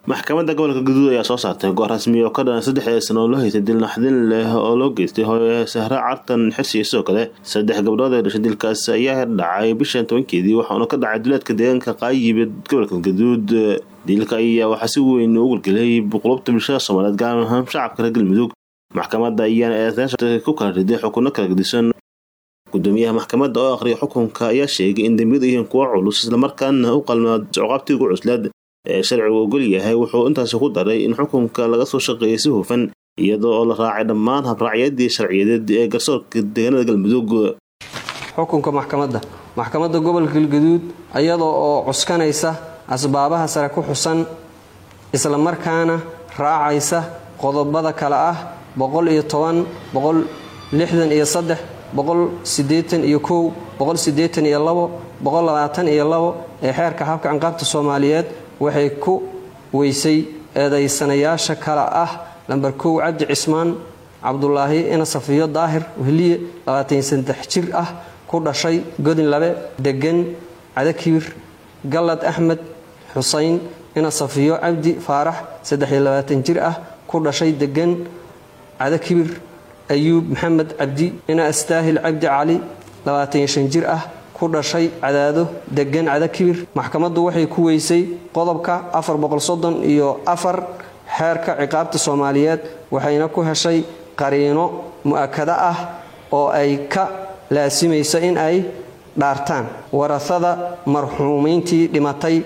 maxkamadda gobolka gaduud ayaa soo saartay go-aan rasmi oo ka dhan saddex sano oo loo haystay dil naxdin leh oo loo geystay hooye sahre cartan xirsi iyo sidoo kale saddex gabdhood ee dhashay dilkaas ayaa dhacay bishan tobankeedii waxaana ka dhacay duleedka deegaanka qaayibed gobolka gaduud dilka ayaa waxaa si weyn u gulgelay qulubta bulshada soomaaliyeed gaar ahaan shacabka reer galmudug maxkamadda ayaana eedeysha ku kala riday xukuno kala gedisan gudoomiyaha maxkamadda oo akhriya xukunka ayaa sheegay in dembiyadu yihiin kuwo culus islamarkaana u qalmaa ciqaabtii ugu cuslaad ee sharcigu ogol yahay wuxuu intaasi ku daray in xukunka laga soo shaqeeyay si hufan iyadoo oo la raacay dhammaan habraacyadii sharciyadeed ee garsoorka deegaanada galmudug xukunka maxkamadda maxkamadda gobolka galgaduud iyadoo oo cuskanaysa asbaabaha sare ku xusan islamarkaana raacaysa qodobada kale ah boqol iyo toban boqol lixdan iyo saddex boqol sideetan iyo kow boqol sideetan iyo labo boqol labaatan iyo labo ee xeerka habka ciqaabta soomaaliyeed waxay ku weysay eedaysanayaasha kale ah lamber kow cabdi cismaan cabdulaahi ina safiyo daahir wehliye labaatan saddex jir ah ku dhashay godin labe degan cadakiir gallad axmed xusayn ina safiyo cabdi faarax saddexiyo labaatan jir ah ku dhashay degan cadakibir ayuub maxamed cabdi ina astaahil cabdi cali labaatan shan jir ah ku dhashay cadaado degan cadakibir maxkamaddu waxay ku weysay qodobka afar boqolsoddon iyo afar xeerka ciqaabta soomaaliyeed waxayna ku heshay qariino mu'akado ah oo ay ka laasimayso in ay dhaartaan warasada marxuumiintii dhimatay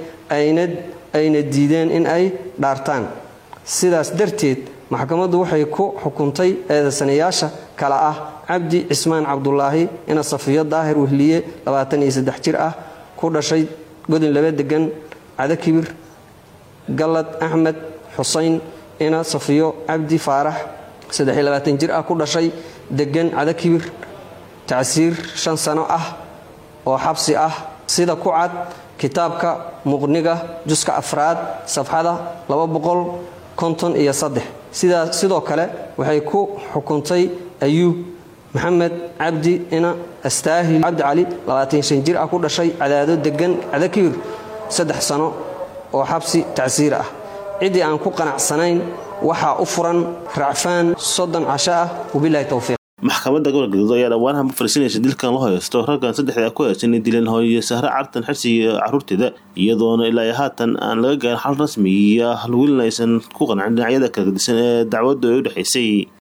ayna diideen in ay dhaartaan sidaas darteed maxkamaddu waxay ku xukuntay eedaysanayaasha kale ah cabdi cismaan cabdulaahi ina safiyo daahir wehliye labaatan iyo saddex jir ah ku dhashay godin laba degan cadakibir gallad axmed xusayn ina safiyo cabdi faarax saddexiyo labaatan jir ah ku dhashay degan cadakibir tacsiir shan sano ah oo xabsi ah sida ku cad kitaabka muqniga juska afraad safxada laba boqol konton iyo saddex sidaa sidoo kale waxay ku xukuntay ayuub maxamed cabdi ina astaahil cabdi cali labaatan shan jir ah ku dhashay cadaado degan cadakibir saddex sano oo xabsi tacsiir ah ciddii aan ku qanacsanayn waxaa u furan racfaan soddon casho ah wabilahi towfiiq maxkamadda gobolka gaduud ayaa dhawaanaha ma farsinaysa dilkan loo haysto raggan saddexda ku haysan inay dileen hooye sahre cartan xirsi iyo caruurteeda iyadoona ilaa haatan aan laga gaarin xal rasmiya welina aysan ku qancin dhinacyada kala gedisan ee dacwaddu ay u dhexaysay